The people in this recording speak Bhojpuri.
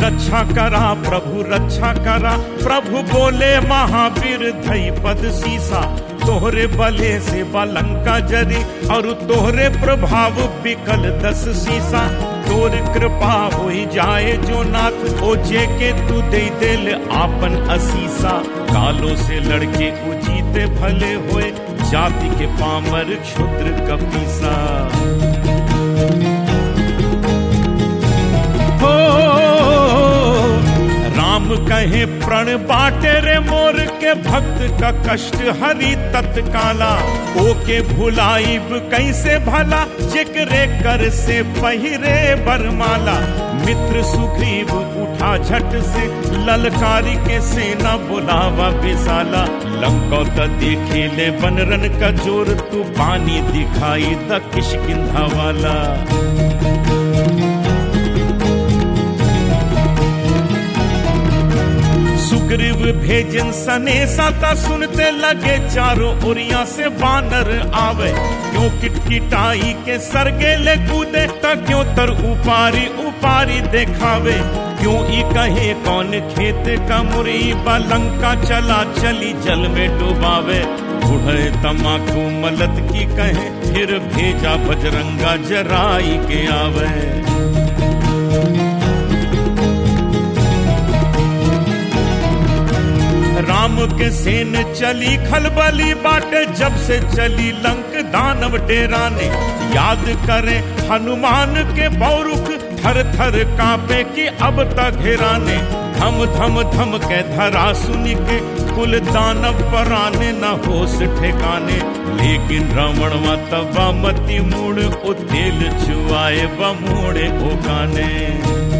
रक्षा करा प्रभु रक्षा करा प्रभु बोले महावीर धई पद सीसा तोहरे बले से बलंका जरी और तोहरे प्रभाव बिकल दस सीसा तोर कृपा हो जाए जो नाथ ओ जे के तू दे दिल आपन असीसा कालो से लड़के उजीते भले होए जाति के पामर क्षुद्र कपीसा हो राम कहे प्रण बाटे रे मोर के भक्त का कष्ट हरि तत्काला ओके भुलाइब कैसे भला जिक्रे कर से पहिरे बरमाला मित्र सुग्रीव उठा झट से ललकारी के सेना बुलावा विशाला लंकौत देखे ले बनरन का जोर तू पानी दिखाई द किशकिंधा वाला सुग्रीव भेजन सने साता सुनते लगे चारों ओरिया से बानर आवे क्यों किटकिटाई के सरगे ले कूदे त क्यों तर उपारी उपारी देखावे क्यों ई कहे कौन खेत का मुरी बलंका चला चली जल में डुबावे उड़े तमाकू मलत की कहे फिर भेजा बजरंगा जराई के आवे राम के सेन चली खलबली बाटे जब से चली लंक दानव डेराने याद करे हनुमान के बौरुख थर थर कांपे की अब तक घेराने धम धम धम के धरा सुनी के कुल दानव पराने न होश ठिकाने लेकिन रावण तबा मती मूड़ उतेल चुआए बमूड़े ओकाने